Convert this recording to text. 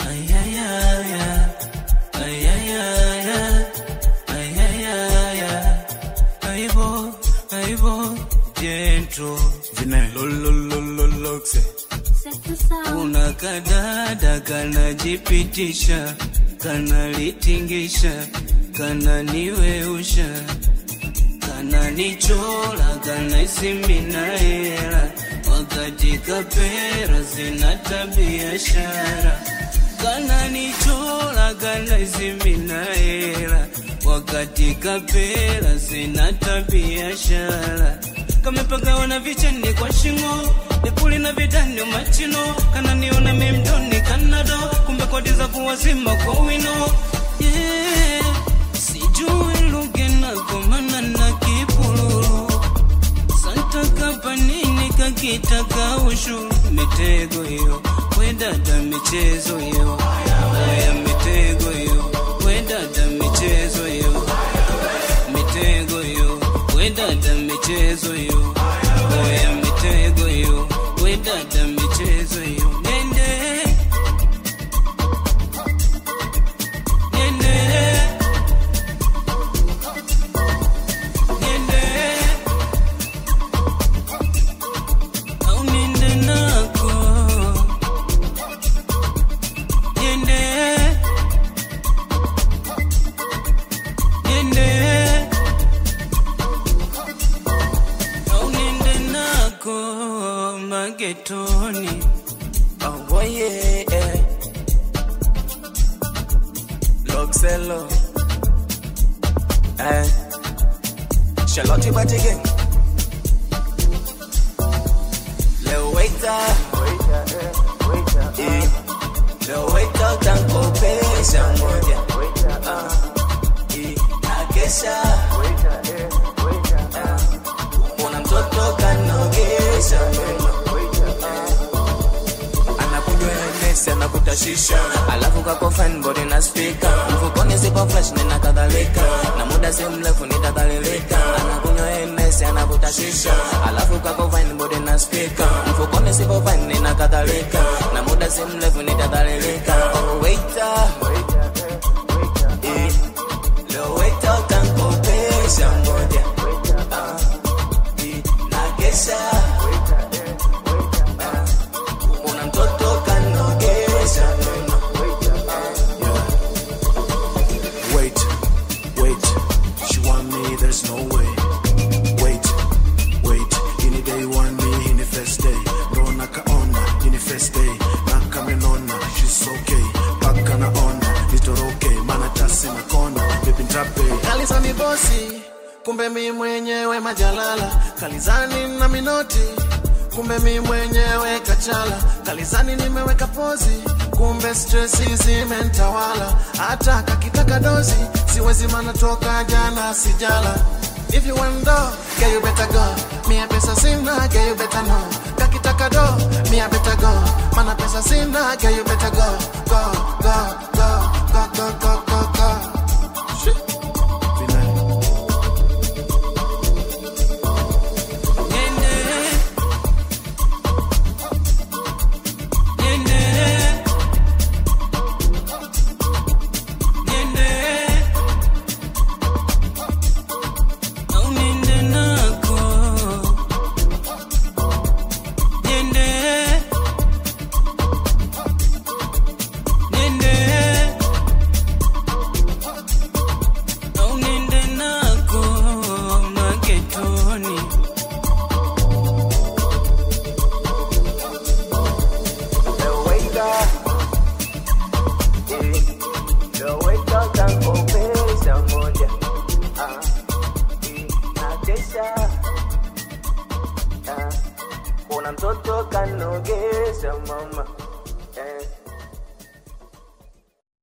ayayaya ayayaya ayayaya aibo aibo jentro Vine. lololololokse kuna kadada kanajipitisha kanalitingisha kananiweusha kananichola kanaisimina hela wakati kapera zina tabia shara kananichola kanaisimina hela wakati kapera zina tabia shara kamepagawa na vicheni kwa shingo vipuli na vidani machino kananiona mimtoni kanado kumbe kodi za kuwazima kwa wino yeah. sijui lugenakomana na kipululu santa kapanini kakitaka ushu mitego hiyo wedada michezo hiyo oya mitego hiyo wedada michezo hiyo mitego hiyo wedada michezo hiyo oya mitego hiyo wedada michezo hiyo nende nende nende au nende nako nende nende au nende nako magetoni Oh, yeah, yeah. Loxello. Eh. Charlotte Bati Gang. Lil waiter. Eh. Lil waiter tankopesha moja. Ah. Eh. Nakesha. Ah. Una mtoto kanogesha meno. anakunywa Hennessy anavuta shisha alafu kako fine body na speaker mfukoni zipo fresh nina kadhalika na muda si mrefu nitadhalilika anakunywa Hennessy anavuta shisha alafu kako fine body na speaker mfukoni zipo fine nina kadhalika na muda si mrefu nitadhalilika oh waiter Eh, leo waiter utankopesha moja Ah, eh, nakesha una mtoto kanogesha meno Wait, wait, she want me, there's no way. Wait, wait, ini day want me, ini first day. Ndo nakaona, ini first day. Nakamenona, she's okay. Paka naona, nitoroke, mana tasi na kona. Baby ntape, Kalizani bosi, kumbe mi mwenyewe majalala. Kalizani na minoti, kumbe mi mwenyewe kachala. Kalizani nimeweka pozi, kumbe stresi zimentawala. Hata kakitaka dozi, siwezi mana toka jana sijala. If you want do, girl you better go. Me a pesa sina, girl you better know. Kakitaka do, me a better go. Mana pesa sina, girl you better go. Go, go, go, go, go, go, go, go. Shit. vine. nende nende nende au nende nako nende nende au nende nako magetoni Lil waiter. Eh, lil waiter utankopesha moja. Ah, eh, nakesha. Ah, una mtoto kanogesha mama